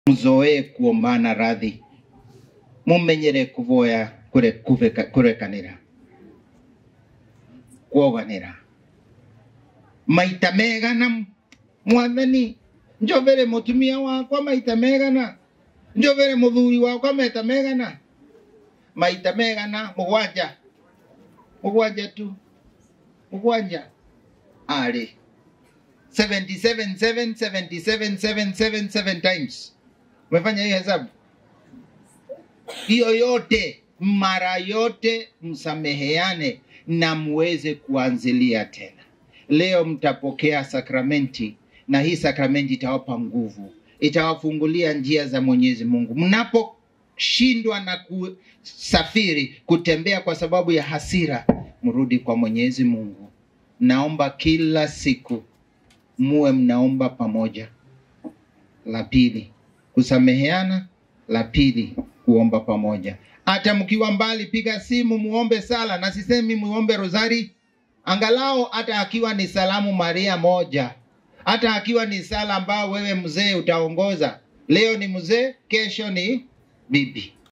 muzoee kuombana radhi mumenyere kuvoya kure kuveka- kurekanira kwoganira maita megana mwathani njovere mutumia wakwa maita megana njovere muthuri wakwa maita megana maita megana mugwanja mugwanja tu mugwanja arĩ 77 7 77 7 7 7 times umefanya hiyo hesabu hiyo yote mara yote msameheane na muweze kuanzilia tena leo mtapokea sakramenti na hii sakramenti itawapa nguvu itawafungulia njia za mwenyezi mungu mnaposhindwa na kusafiri kutembea kwa sababu ya hasira mrudi kwa mwenyezi mungu naomba kila siku muwe mnaomba pamoja la pili kusameheana la pili kuomba pamoja hata mkiwa mbali piga simu muombe sala na sisemi muombe rosari angalau hata akiwa ni salamu maria moja hata akiwa ni sala ambao wewe mzee utaongoza leo ni mzee kesho ni bibi